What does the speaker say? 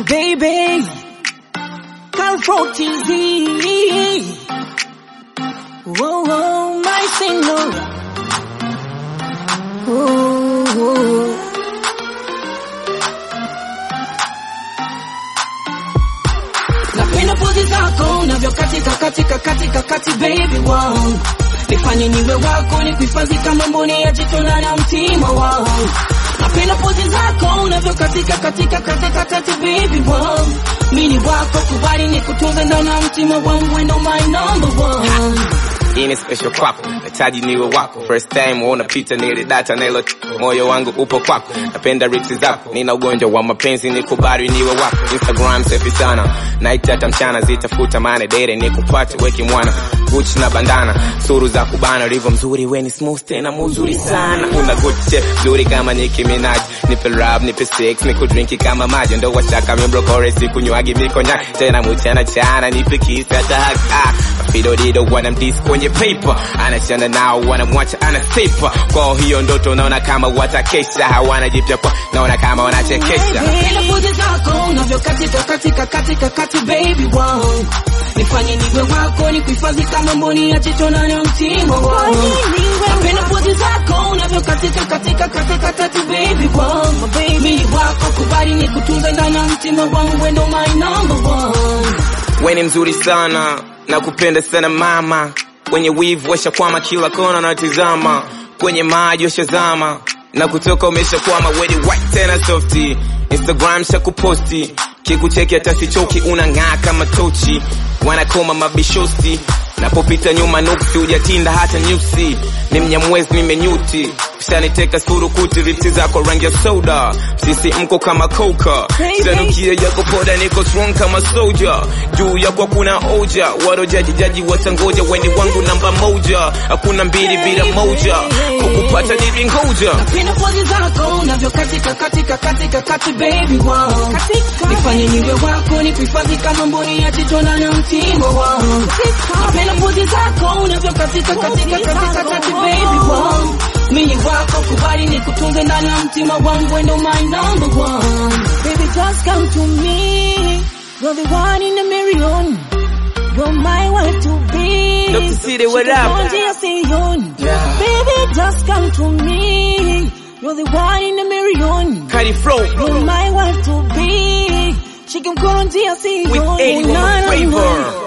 baby. Calfro TZ. Whoa, whoa, my senora. Ooh, ooh. Napenda pozi zako unavyokatika katika katika kati baby wangu nifanye niwe wako nikuhifadhi kama mboni ya jicho la na mtima wangu napenda pozi zako unavyokatika katika katika kati baby wangu mini wako kubali nikutunze ndani ya mtima wangu and my number one hii ni special kwako nahitaji niwe wako first time unapita nile data nilo moyo wangu upo kwako napenda ripsi zako nina ugonjwa wa mapenzi nikubali niwe wako instagram safi sana night hata mchana zitafuta mane dere nikupate weki mwana guchi na bandana suru za kubana ulivyo mzuri weni smooth tena mzuri sana una good chef mzuri kama Nicki Minaj nipe rap nipe sex nikudrinki kama maji ndo washaka mibrokore sikunywagi mikonyaki tena mchana chana nipe kiss hata haka Fido dido wanamdis kwenye paper anachana nao wanamwacha anasipa kwa hiyo ndoto naona kama watakesha hawana jipya kwa naona kama wanachekesha Napenda pozi zako unavyokatika katika katika kati baby wangu nifanye niwe wako nikuhifadhi kama mboni ya jicho na na mtima wangu napenda pozi zako unavyokatika katika katika kati baby wangu mimi wako kubali nikutunze ndani ya mtima wangu and my number one weni mzuri sana na kupenda sana mama wenye wivu washakwama kila kona natizama kwenye maji washazama na kutoka umeshakwama weni white tena softi instagram shakuposti kikucheki hata sichoki unang'aa kama tochi wanakoma mabishosti napopita nyuma nuksi hujatinda hata nyusi ni mnyamwezi nimenyuti ushaniteka surukuti ripsi zako rangi ya soda sisi mko kama koka sanukia yako poda niko strong kama soja juu yako kuna oja warojajijaji watangoja weni wangu namba moja hakuna mbili bila moja kukupata nivingoja napenda pozi zako unavyokatika katika katika kati baby wangu nifanye niwe wako nikuhifadhi kama mboni ya jicho na na mtima wangu napenda pozi zako unavyokatika katika katika kati baby wangu mimi wako kubali nikutunze ndani ya mtima wangu and my number one baby just come to me you're the one in a million you're my wife to be Dr. City, what up? Shikikonji asiyon. Yeah. baby just come to me you're the one in a million Cardi Flow you're my wife to be Shikikonji asiyon. with 81 Na, na, na. flavor